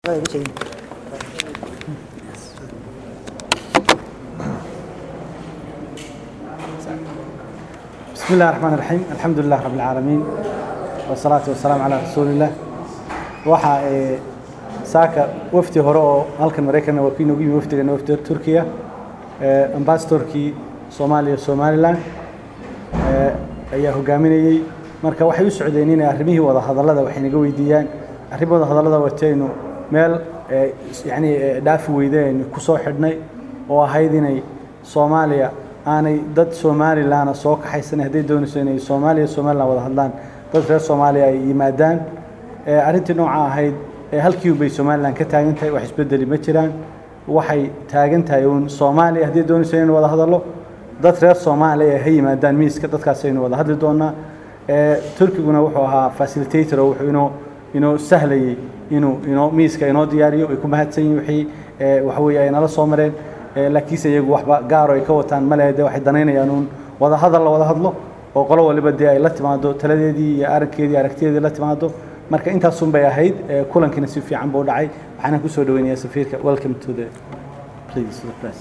بسم الله الرحمن الرحيم الحمد لله رب العالمين والصلاة والسلام على رسول الله waxaa ee saaka wafdi hore oo halkan maraykanna waa kii noogu yimi wafdigana wafdiga turkiya ee ambasadorkii soomaaliya somaliland ee ayaa hogaaminayey marka waxay u socdeen inay arrimihii wada hadallada waxay naga weydiiyaan arrimii wada hadallada wataynu meel ee yacni ee dhaafi weydeen ku soo xidhnay oo ahayd inay soomaaliya aanay dad somalilandna soo kaxaysan hadday doonayso inay soomaaliya somaliland wada hadlaan dad reer soomaaliya ay yimaadaan ee arrintii nooca ahayd ee halkii bay somaliland ka taagan tahay wax isbedeli ma jiraan waxay taagan tahay uun soomaaliya haddii doonayso inaynu wada hadallo dad reer soomaaliya ha yimaadaan miiska dadkaas aynu wada hadli doonaa ee turkiguna wuxuu ahaa facilitator oo wuxuu inoo inoo sahlayey inuu inoo miiska inoo diyaariyo ay ku mahadsan yihin wixii ee waxa weeye ay nala soo mareen ee laakiinse iyagu waxba gaaro ay ka wataan male dee waxay danaynayaan uun wada hadal la wada hadlo oo qolo waliba dee ay la timaado taladeedii iyo aragkeedii aragtideedii la timaado marka intaasun bay ahayd ee kulankiina si fiican buu dhacay waxaana kusoo dhaweynayaa safiirka welcome to the please the press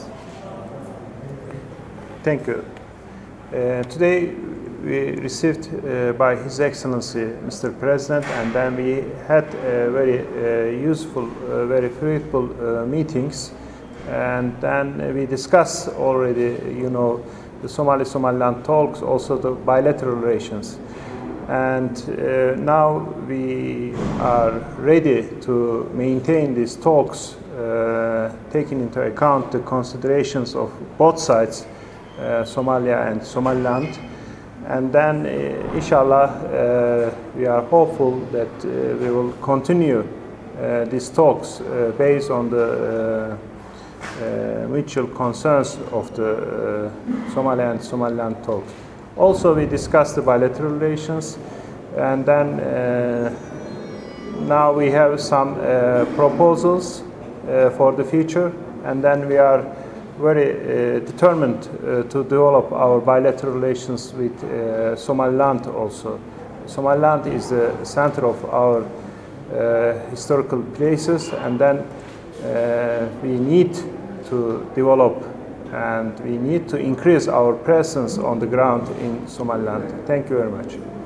Thank you. Uh, today we received uh, by His Excellency Mr. President, and then we had uh, very uh, useful, uh, very fruitful uh, meetings, and then we discussed already, you know, the Somali-Somaliland talks, also the bilateral relations, and uh, now we are ready to maintain these talks, uh, taking into account the considerations of both sides uh, Somalia and Somaliland. And then, uh, inshallah, uh, we are hopeful that uh, we will continue uh, these talks uh, based on the uh, uh, mutual concerns of the uh, Somalia and Somaliland talks. Also, we discussed the bilateral relations, and then uh, now we have some uh, proposals uh, for the future, and then we are very uh, determined uh, to develop our bilateral relations with uh, Somaliland also. Somaliland is the center of our uh, historical places, and then uh, we need to develop and we need to increase our presence on the ground in Somaliland. Thank you very much.